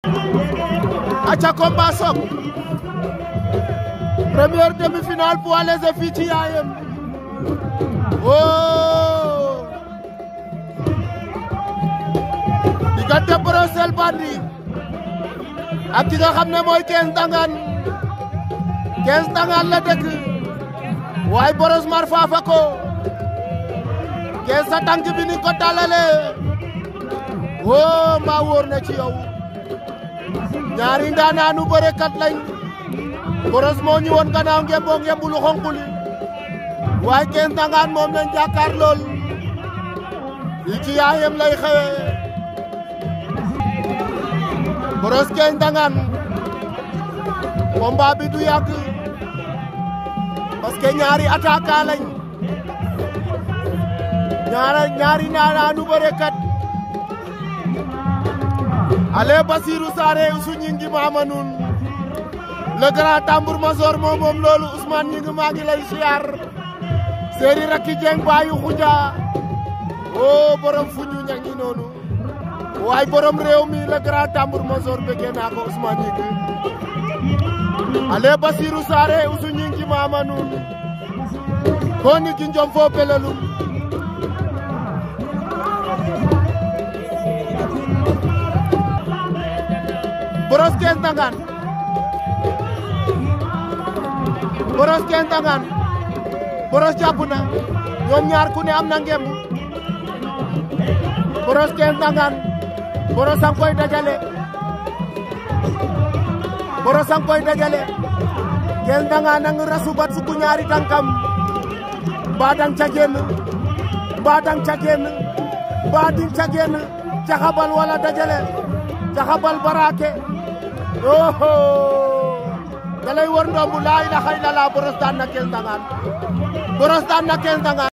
aca combat sok première demi-finale poids léger fii ci yaayam oh diggante Brosse El Bandit ak ki nga xam ne mooy Quinze Ndangaan Quinze Ndangaan la dëkk waaye Brosse mar faafa ko Quinze sa tànk bi ni ko dalale woo mbaa wóor na ci yow ñaari ndaanaanu bërekat lañ Brosse moo ñu woon gannaaw ngemboo ngembu lu xonq li waaye Quinze Ndangaan moom lañ jàkkaar lool fii ci yaayam lay xewe Brosse Quinze Ndangaan combat bi du yàgg parce que ñaari attaquant lañ ñaara ñaari ndaanaanu bërekat ale Basirou Saare Usu ñingi maama nun le grand tambour major moom moom loolu Ousmane ñingi maa ngi lay siyaar seeri rakki jeng baayu xuja o borom fuñu ñangi noonu waay borom réew mi le grand tambour major bëggee naa ko Ousmane ñingi ale Basirou Saare Usu ñingi maama nun ko ni ki njom fo pelelum Brosse Quinze Ndangaan Brosse Quinze Ndangaan Brosse jàpp na ñoom ñaar ku ne am na ngemb Brosse Quinze Ndangaan Brosse a ngi koy dajale Brosse a ngi koy dajale Quinze Ndangaan a ngi rasu bat sukku ñaari tànkam mbaa dang ca génn mbaa dang ca génn mbaa ding ca génn caxabal wala dajale caxabal baraake oho da lay wër ndombu laa ilaha illallah Brosse daan na Quinze Ndangaan Brosse daan na Quinze Ndangaan